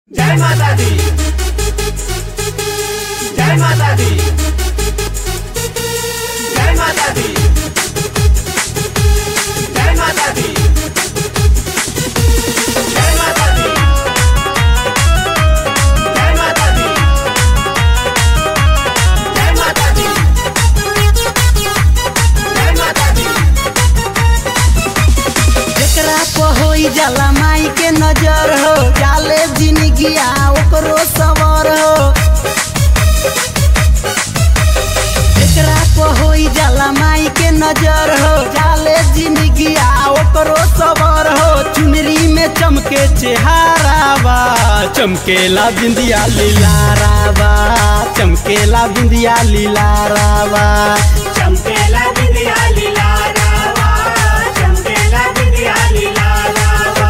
जय माता दी जय माता दी जय माता दी जय माता दी जय माता दी जय माता दी जय माता दी जय माता दी जेकरा पर होई जाला माई के नजर हो जाले जिंदगिया ओकरो सवर हो जेकरा पर होई जाला माई के नजर हो जाले जिंदगिया ओकरो सवर हो चुनरी में चमके चेहारावा चमकेला बिंदिया लीलारावा चमकेला बिंदिया लीलारावा चमकेला बिंदिया लीला रावा चमकेला बिंदिया लीला रावा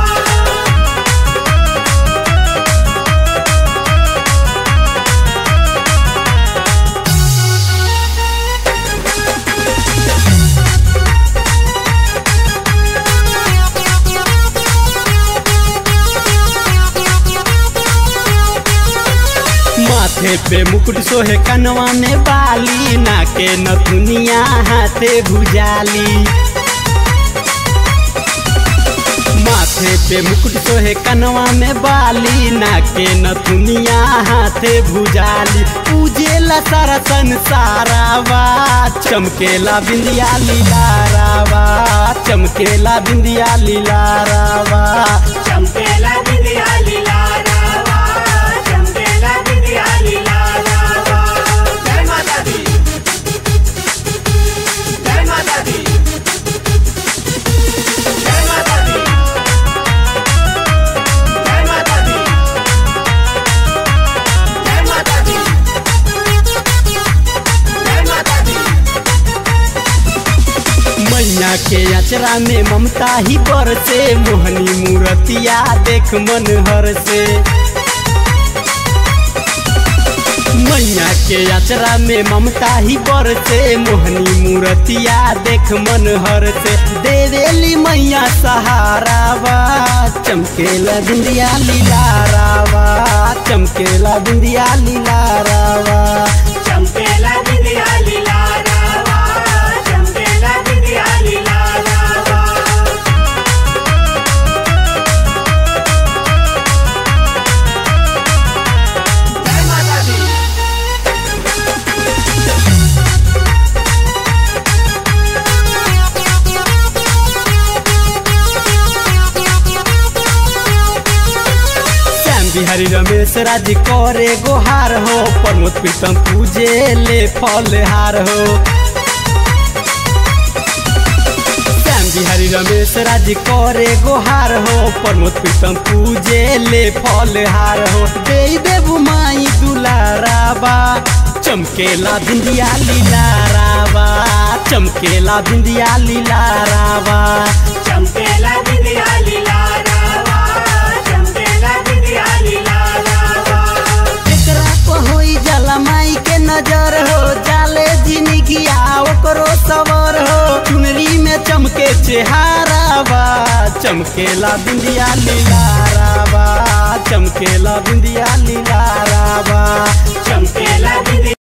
माथे पे मुकुट सोहे कनवा में बाली नाके नथुनिया हाथे भुजाली माथे पे मुकुट सोहे कनवा में बाली नाके नथुनिया हाथे भुजाली पूजेला सारा संसारावा चमकेला बिंदिया लीलारावा चमकेला बिंदिया लीलारावा चमकेला बिंदिया लीला रावा चमकेला बिंदिया लीला रावा जय माता दी जय माता दी जय माता दी जय माता दी जय माता दी जय माता दी मैया के अचरा में ममता ही बरसे मोहनी मूर्तिया देख मन हर से मैया के अचरा में ममता ही बरसे मोहनी मूर्तिया देख मन हर से देवेली मैया सहारावा चमकेला बिंदिया लीलारावा चमकेला बिंदिया लीलारावा चमकेला बिंदिया लीला रावा चमकेला बिंदिया लीला रावा जय माता दी श्याम बिहारी रमेश राज करे गोहार हो प्रमोद प्रीतम पूजे ले फलहार हो श्याम बिहारी रमेश राज करे गोहार हो प्रमोद प्रीतम पूजे ले फलहार हो दे देबू माई दुलाराबा चमकेला बिंदिया लीलाराबा चमकेला बिंदिया लीलाराबा चमकेला बिंदिया लीला रावा चमकेला बिंदिया लीला रावा एकरा पर होई जाला माई के नजर हो जाले जिंदगिया ओकरो सवर हो चुनरी में चमके चेहारावा चमकेला बिंदिया लीलारावा चमकेला बिंदिया लीलारावा चमकेला बिंदिया